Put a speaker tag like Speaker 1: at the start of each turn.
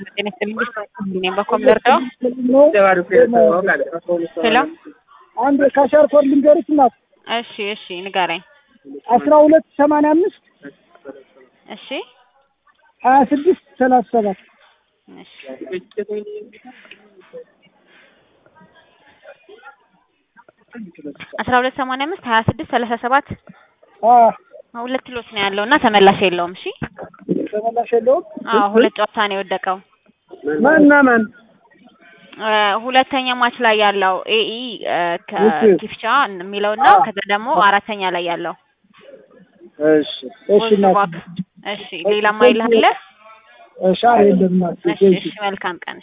Speaker 1: ጤና ይስጥልኝ እኔም በኮም ልርዳው? ሄሎ
Speaker 2: አንድ ካሻር ኮድ ልንገርሽ እናት
Speaker 1: እሺ እሺ ንገረኝ።
Speaker 2: አስራ ሁለት ሰማንያ አምስት
Speaker 1: እሺ
Speaker 2: ሀያ ስድስት ሰላሳ ሰባት
Speaker 1: እሺ አስራ ሁለት ሰማንያ አምስት ሀያ ስድስት ሰላሳ ሰባት ሁለት ኪሎስ ነው ያለው እና ተመላሽ የለውም። እሺ
Speaker 2: ተመላሽ የለውም።
Speaker 1: አዎ ሁለት ጨዋታ ነው የወደቀው።
Speaker 2: ማና ማን
Speaker 1: እ ሁለተኛ ማች ላይ ያለው ኤኢ ከኪፍቻ የሚለው እና ከዛ ደግሞ አራተኛ ላይ ያለው
Speaker 2: እሺ እሺ እናት
Speaker 1: እሺ ሌላ ማይል አለ?
Speaker 2: እሺ ኧረ የለም እናት
Speaker 1: እሺ እሺ መልካም ቀን